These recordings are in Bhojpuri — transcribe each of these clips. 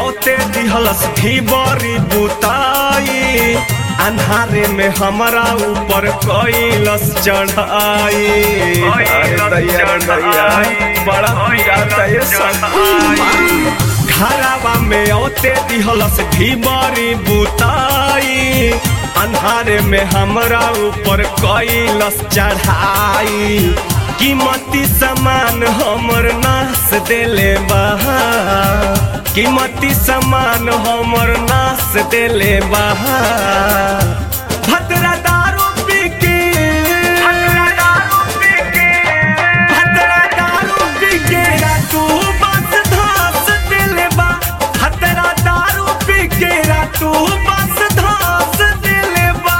औते दिहलस भी बड़ी बुताई अन्हारे में हमरा ऊपर कैलस चढ़ाई अरे दैया रे दैया, बड़ा पिराता ये सब घरावा में औते दिहलस भी बड़ी बुताई अन्हारे में हमरा ऊपर कैलस चढ़ाई कीमती सामान हमर नाश देले बा कीमती सामान हमर नाश देले बा भद्रा दारू पी के भद्रा दारू पी के भद्रा दारू पी के रातू बस धास देले बा भद्रा दारू पी के रातू बस धास देले बा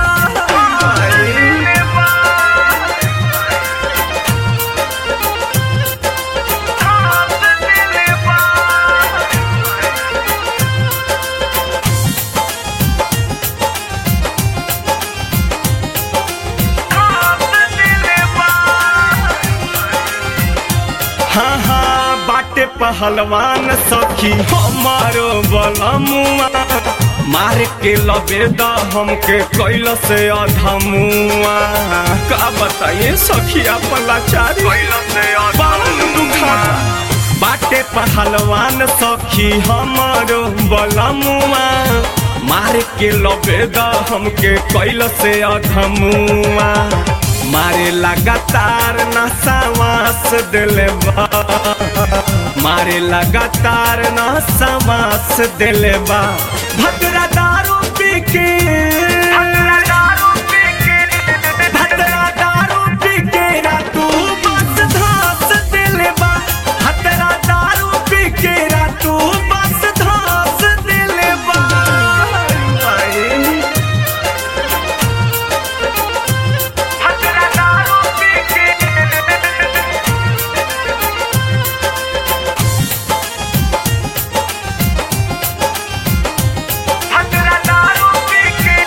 हाँ हाँ बाटे पहलवान सखी हमारो बलमुआ मार के लबेदा हमके कैल से अधमुआ का बताइए सखी अपन लाचारी बहुत दुखाता बाटे पहलवान सखी हमारो बलमुआ मार के लबेदा हमके कैल से अधमुआ मारे लगातार नसावास दिले बा मारे लगातार नसावास दिले बा भद्रा दारू पी के भद्रा दारू पी के भद्रा दारू पी के रातू बस धास दिले बा भद्रा दारू पी के रातू बस धास दिले बा भद्रा दारू पी के भद्रा दारू पी के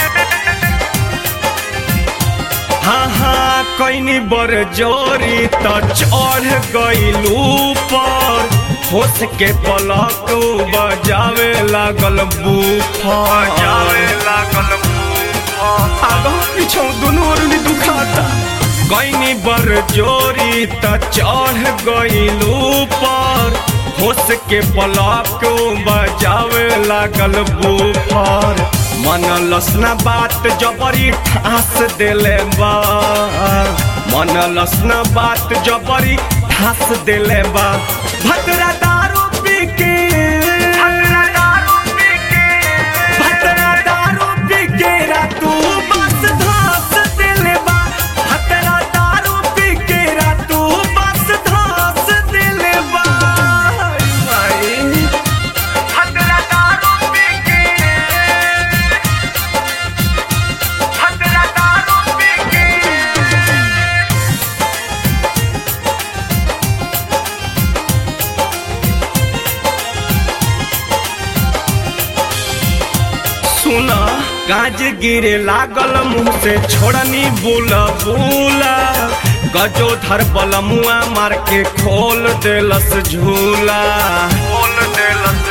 हाँ हाँ कैनी बर जोरी त चढ़ गइलू पर होश के पलक बजावे लागल बूफर बजावे लागल आगो पीछो दुनू ओरनी दुखाता कैनी बर जोरी त चढ़ गइलू पर होश के पलक बजावे लागल बूफर मन लसना बात जबरी ठास देले बा मन लसना बात जबरी ठास देले बा भद्रा दारू पी के भद्रा दारू पी के भद्रा दारू पी के रातू बस धास देले बा भद्रा दारू पी के रातू बस धास देले बा भद्रा दारू पी के भद्रा दारू पी के सुना गाज गिरे लागल मुंह से छोड़नी बुला बुला गजो धर बलमुआ मार के खोल देलस झूला खोल देलस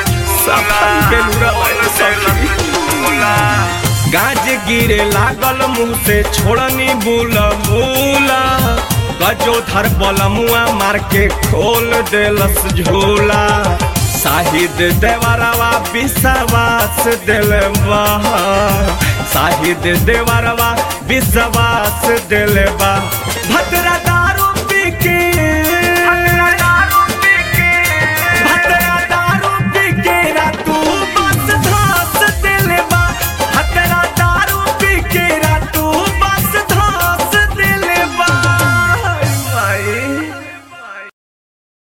झूला गाज गिरे लागल मुंह से छोड़नी बुला बुला गजो धर बलमुआ मार के खोल देलस झूला साहिद देवरवा विश्वास दिलवा साहिद देवरवा विश्वास दिलवा भद्रा दारू पी के